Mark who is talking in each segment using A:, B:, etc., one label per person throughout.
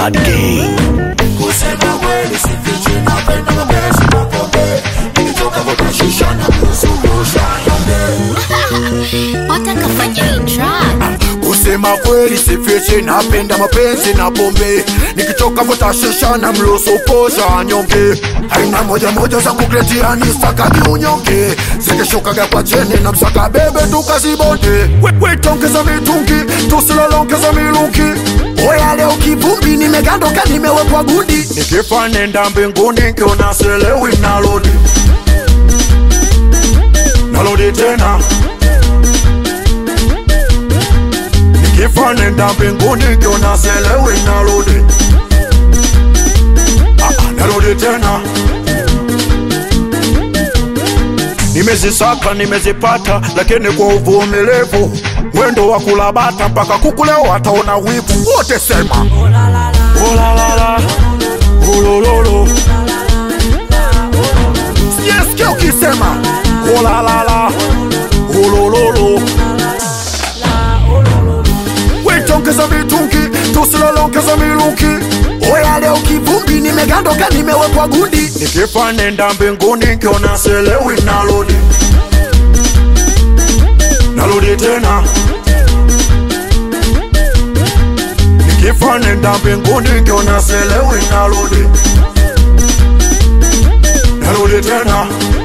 A: Bad Gang.
B: Kusema kweli sifichi, napenda mapenzi na pombe. Nikitoka vuta shisha na kuzungusha nyonge.
C: watakafanya hii track
B: Kusema kweli sifichi, napenda mapenzi na pombe. Nikitoka vuta shisha na mlusu posha nyonge. Aina moja moja za kukletia ni stakagi unyonge. Zikishukaga kwa cheni na msaka bebe tukazibonde. We- Wetongeza mitungi, tusilolongeza milungi. Oya leo kivumbi, nimegandoka nimewekwa gundi. Nikifa nenda mbinguni, nkiona selewi nalodi. Nalodi tena. Nikifa nenda mbinguni, nkiona selewi nalodi. Ah, ah, narudi tena nimezisaka nimezipata lakini kwa uvumilivu mwendo wa kulabata mpaka kukuleo wataona wivu wote sema olalala olololo sijasikia ukisema olalala olololo wetongeza mitungi tusilolongeza milungi oya leo kivumbi nimegandoka nimewekwa gundi nikifa nenda mbinguni nkiona selewi nalodi nalodi tena nikifa nenda mbinguni nkiona selewi nalodi nalodi tena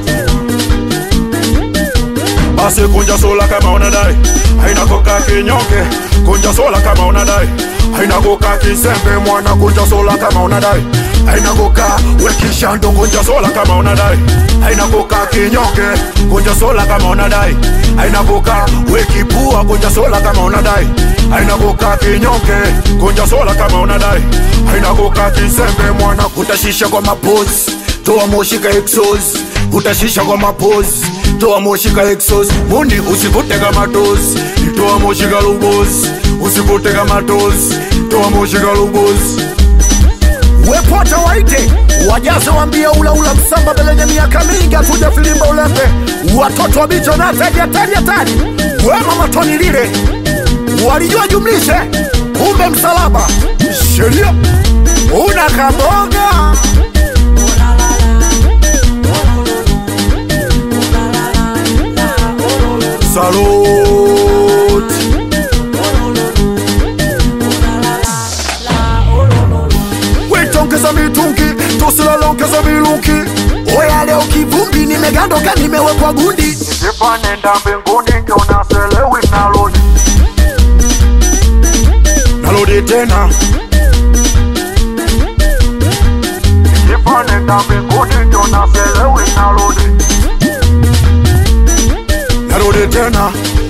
B: basi kunja sola kama unadai haina koka kinyonge kunja sola kama unadai haina koka kisembe mwana kunja sola kama unadai haina koka wekishando kunja sola kama unadai haina koka kinyonge kunja sola kama unadai haina koka wekipua kunja sola kama unadai haina koka kinyonge kunja sola kama unadai haina koka kisembe mwana kutashisha kwa mapozi toa moshi ka exos utashisha kwa mapozi toa moshi ka exos mundi usivute kama tozi toa moshi ka lugozi usivute kama tozi toa moshi ka lugozi wepota waite wajaze wambia ulaula msamba belenye miaka mingi atuja filimba ulembe watoto wa bicho na tari hatari hatari wema matoni lile walijua jumlishe kumbe msalaba sheria una kabonga Salute. wetongeza mitungi tusilolongeza milungi oya leo kivumbi nimegandoka nimewekwa gundi nikifa nenda mbinguni nkiona selewi nalodi nalodi tena nikifa nenda mbinguni nkiona selewi nalodi narudi tena